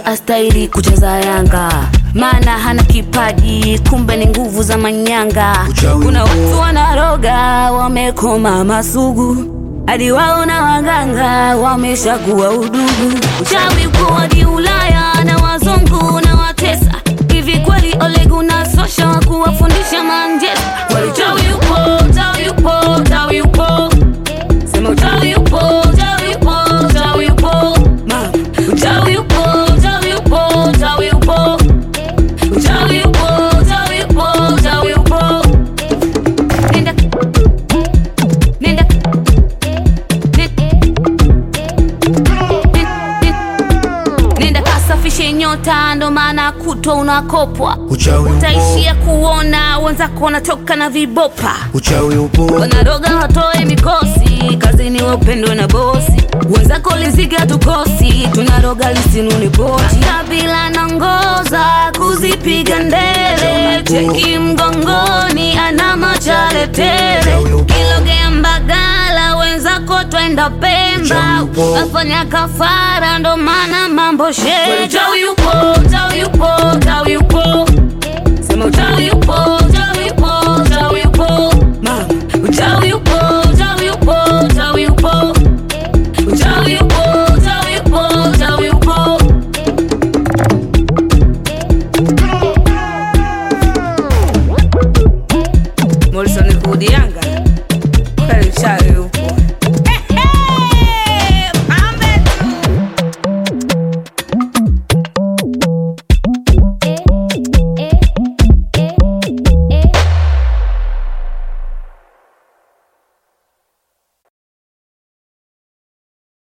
kweli astahili kucheza Yanga, maana hana kipaji, kumbe ni nguvu za manyanga. Uchawi Kuna upo. watu wanaroga, wamekoma masugu, hadi wao na waganga wameshakuwa udugu. Uchawi uko hadi Ulaya na wazungu na watesa. Hivi kweli Ole Gunnar Solskjaer wa kuwafundisha Manchester? Kweli uchawi upo, uchawi upo, uchawi upo. Sema uchawi upo, uchawi upo, uchawi upo. Ma, uchawi upo, uchawi upo, uchawi upo. Uchawi upo, uchawi upo, uchawi upo. Nenda. Nenda. Nenda. Nenda kasafishe nyota, ndo maana kutwa unakopwa. Uchawi upo, Utaishia kuona wenzako wanatoka na vibopa uchawi upo, wanaroga watoe mikosi kazini wapendwe na bosi wenzako liziga tukosi tunaroga lisinuni boti kabila nangoza kuzipiga ndele cheki mgongoni ana machale tele kilogea mbagala wenzako twenda pemba afanya kafara ndo maana mambo shee uchawi upo uchawi upo uchawi upo Sema uchawi upo, uchawi upo, uchawi upo. Mama, uchawi upo, uchawi upo, uchawi upo. Uchawi upo, uchawi upo, uchawi upo. Morrison Kudi Yanga. Kweli uchawi upo.